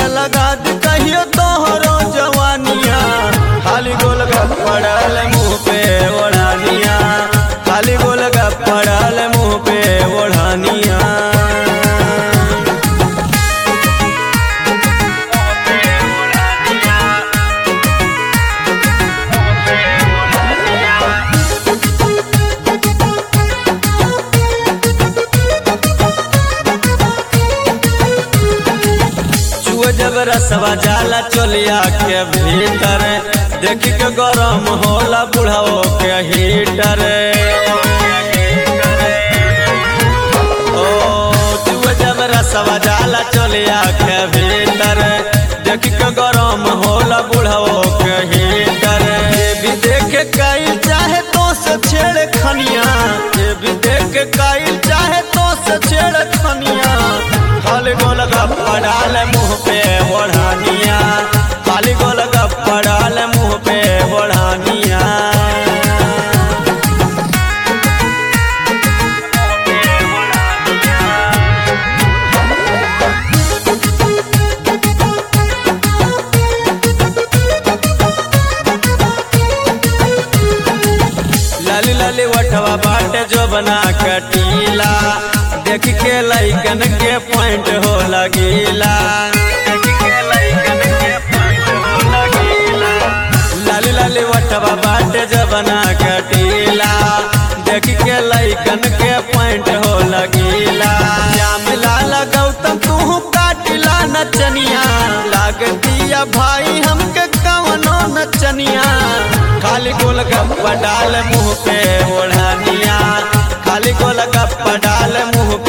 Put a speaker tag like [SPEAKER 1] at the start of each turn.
[SPEAKER 1] लगा दी कहियो तोहरो जवानिया खाली गोल पड़ल मुँह पे ओढ़ानिया खाली गोल पड़ल मुँह पे ओढ़ानिया चुआ जब रसवा जाला चोलिया के भीतर देख के गरम होला बुढ़ाओ के हीटर ओ चुआ जब रसवा जाला चोलिया के भीतर देख के गरम होला बुढ़ाओ के हीटर ये भी देख कई चाहे तो से छेड़ खनिया ये भी देख कई चाहे तो से छेड़ खनिया खाली गोल गप्पा डाल मुंह पे ओढ़ानिया खाली गोल गप्पा डाल मुंह पे ओढ़ानिया लाली लाली वठवा बाटे जो बना कटीला देख के लैकन के पॉइंट हो लगीला लाली लाली वठवा बाटे जो बना कटीला देख के लैकन के पॉइंट हो लगीला जाम लाल गौतम तू काटिला नचनिया लागतिया भाई हमके कवनो नचनिया खाली गोल गप्पा डाल मुंह पे ओढ़ानिया खाली गोल गप्पा डाल मुंह